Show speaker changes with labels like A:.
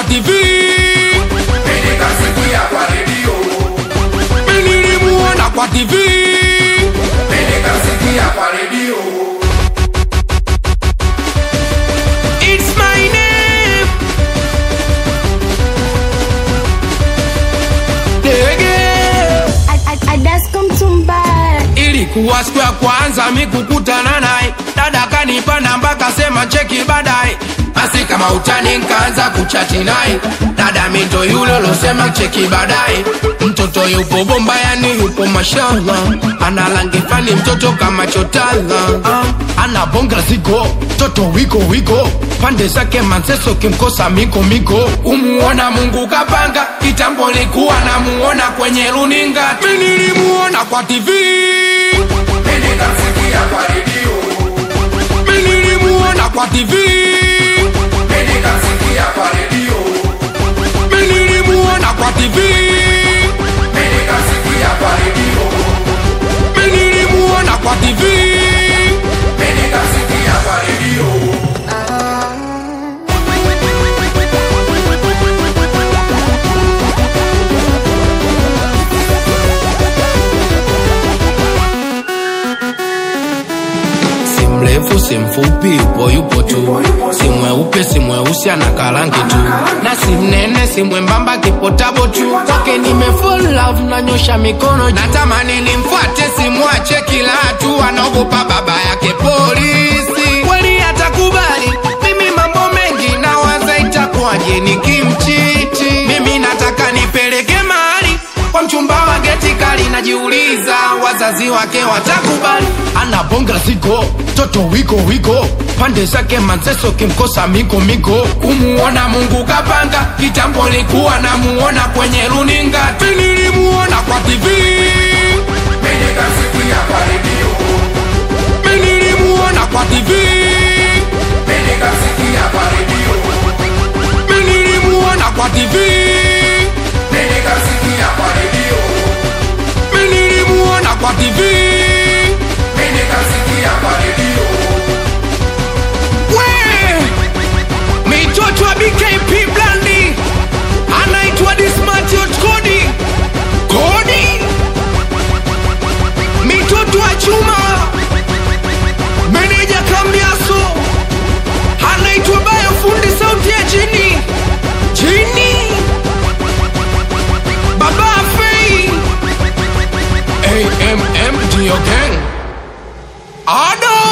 A: kwa TV,
B: Nikasikia kwa redio,
A: mimi nilimuona kwa TV.
B: nikasikia kwa redio,
A: It's my name. Dege.
C: Adasko Mtumba,
A: Ilikuwa siku ya kwanza mi kukutana naye, dada kanipa namba kasema cheki baadaye. Basi kama utani nkaanza kuchati naye, dada mito yule losema cheki baadaye. Mtoto yupo bomba, yani yupo mashallah, ana rangi fani mtoto kama chotala, ah, ana bonga zigo, mtoto wiko wiko, pande zake manseso kimkosa miko miko. Umuona Mungu kapanga, kitambo likuwa namuona kwenye runinga, mi nilimuona kwa TV
B: nikasikia kwa redio,
A: mi nilimuona kwa TV,
B: nikasikia kwa redio,
A: mi nilimuona kwa TV,
B: nikasikia kwa redio,
A: mi nilimuona kwa TV.
B: nikasikia kwa redio.
A: Si mrefu si mfupi, yupo yupo tu, si mweupe si mweusi, ana karangi tu, na si mnene si mwembamba, kipotabo tu. Kwake nime fall love, nanyosha mikono, natamani nimfuate, simwache kila hatua, anaogopa baba yake polisi. Kweli atakubali mimi mambo mengi, nawaza itakuwaje nikimchiti. Mimi nataka nipeleke mahali kwa mchumba wa geti kali, najiuliza wazazi wake watakubali. Ana bonga zigo, toto wiko wiko, pande zake manzeso, kimkosa miko miko. Kumuona Mungu kapanga, kitambo likuwa namuona kwenye runinga, tu nilimuona kwa TV,
B: Nikasikia kwa redio,
A: mi nilimuona kwa TV,
B: nikasikia kwa redio,
A: mi nilimuona kwa TV,
B: nikasikia kwa redio,
A: mi nilimuona kwa TV.
B: nikasikia kwa redio.
A: We! Mitoto wa BKP Blandi anaitwa Dismatiot Kodi Kodi, mitoto wa chuma, meneja Kambiaso anaitwa Bayo fundi sauti ya chini chini, Baba Fei AMM Dio Gang Ada